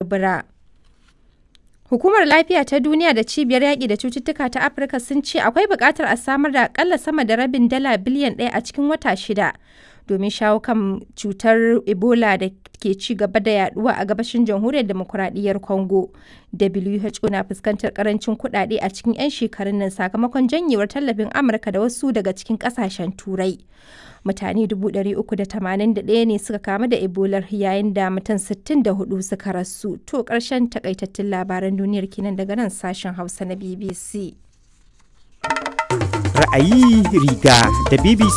lebura. Hukumar Lafiya ta Duniya da Cibiyar Yaƙi da Cututtuka ta Afirka sun ce akwai buƙatar a samar da aƙalla sama da rabin dala biliyan ɗaya a cikin wata shida domin shawo kan cutar Ebola da ke ci gaba da yaduwa a gabashin jamhuriyar demokuraɗiyyar Congo. WHO na fuskantar karancin kuɗaɗe a cikin 'yan shekarun nan sakamakon janyewar tallafin Amurka da wasu daga cikin ƙasashen Turai. Mutane 381 ne suka kamu da Ebola yayin da mutum 64 suka rasu. To ƙarshen takaitattun labaran duniyar kenan daga nan sashen Hausa na BBC. Ra'ayi riga da BBC